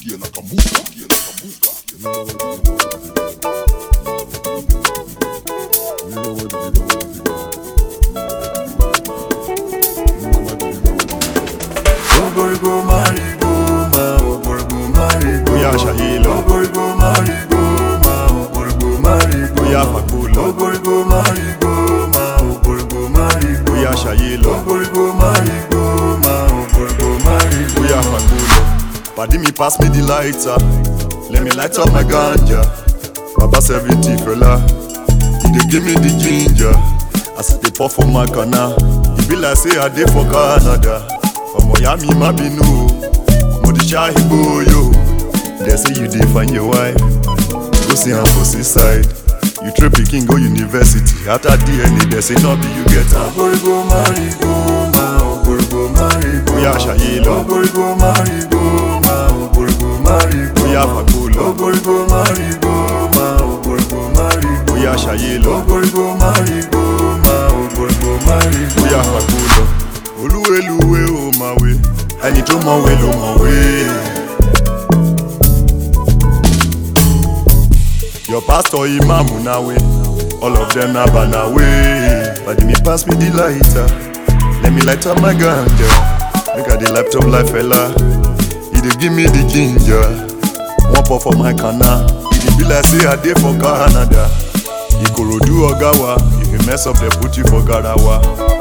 Kie Nakamura, Kie Nakamura. Ogorgo marigoma, ogorgo marigoma. Oya Shahilo. Ogorgo marigoma, ogorgo marigoma. Oya Fakula. Ogorgo marigoma, ogorgo marigoma. Oya Shayilo. Ogorgo marigoma, ogorgo marigoma. Oya Fagulo. Padi me pass me the lighter. Let me light up my ganja. Baba 70 fella. He dey give me the ginger. As I dey pour for my corner. E be like say I dey for Canada. Ọmọ ya mi má bínú o. Mo dey ṣá igbo yo. Dem say you dey find your wife. Go see am for seaside. You train pikin go university. After DNA dem say no be you get am. Ogorgo marigoma, ogorgo marigoma. Oya Shayilo. Ogorgo marigoma, ogorgo marigoma. Oya Fagulo. Ogorgo marigoma, ogorgo marigoma. Oya Shayilo. Ogorgo marigoma, ogorgo marigoma. bóyá fàgbó lọ. olúweluwe ò mọ̀wé ẹni tó mọ̀wé ló mọ̀wé. your pastor imam nawe all of them na banawe. padi me pass me the lighter let me light up my ganja make i dey light up like fela e dey give me the ginger one pour for my kana e dey be like say i dey for canada ikorodu oga wa if you mess up dem put you for garawa.